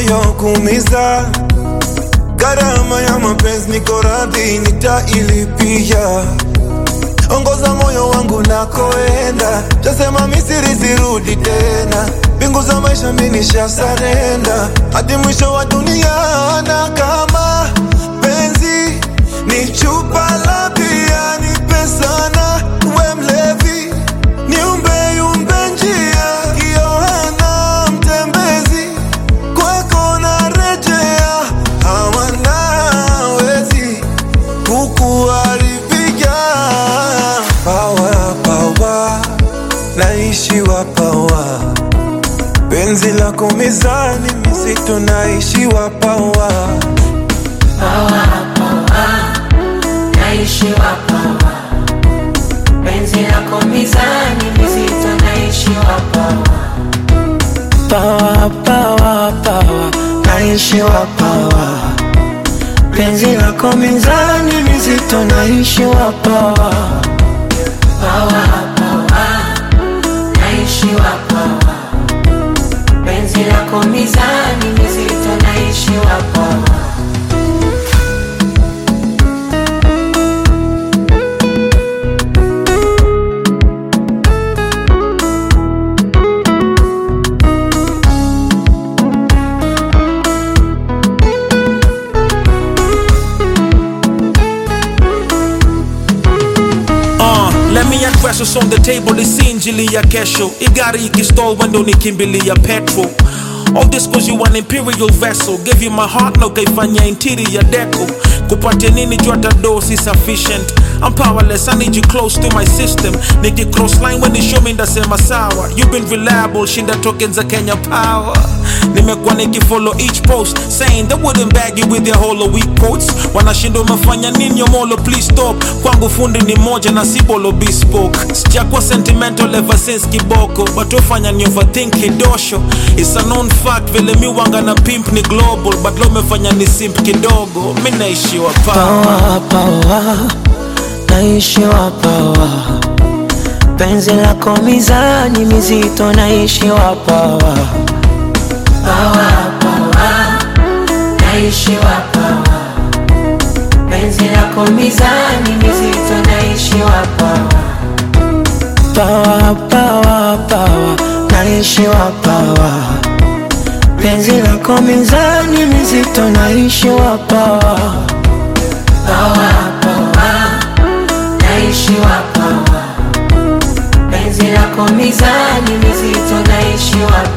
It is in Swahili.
yaliyokuumiza. Gharama ya mapenzi niko radhi nitailipia. Ongoza moyo wangu nakoenda, tasema Misri sirudi tena. Mbingu za maisha mimi nishasarenda, hadi mwisho wa dunia. Na kama penzi ni chupa la bia, nipe sana, we mlevi niumbe yumbe njia, Yohana mtembezi kwako narejea, hawanawezi kukuharibia. Pawa pawa, naishiwa pawa, penzi lako mizani mizito, naishiwa pawa naishiwa pawa, penzi lako mizani mizito, naishiwa pawa, Pawa, pawa, pawa, naishiwa pawa. Penzi lako mizani mizito, naishiwa pawa. pawa, pawa, naishiwa pawa, penzi lako mizani mizito, naishiwa pawa. Uh, let me address what's on the table isi injili ya kesho igari ikistall wendo nikimbilia petrol All this cause you an imperial vessel Gave you my heart na ukaifanya interior deco kupatia nini juu hata do si sufficient I'm powerless, I need you close to my system Niki cross line when you show me ndasema sawa You've been reliable, shinda tokens za Kenya power Nimekuwa nikifollow each post Saying they wouldn't bag you with their hollow weak quotes Wanashinda umefanya nini yomolo please stop Kwangu fundi ni moja na si bolo bespoke Sijakuwa sentimental ever since kiboko But ufanya ni overthink kidosho It's a known fact vile mi wanga na pimp ni global But lo umefanya ni simp kidogo Mi naishiwa pa Pawa, pawa, naishiwa pawa. Penzi lako mizani mizito, naishiwa pawa. Pawa, pawa, naishiwa pawa, penzi lako mizani mizito, naishiwa pawa. Pawa, pawa, pawa, naishiwa pawa. Penzi lako mizani mizito, naishiwa pawa. Pawa, pawa, naishiwa pawa, penzi lako mizani mizito, naishiwa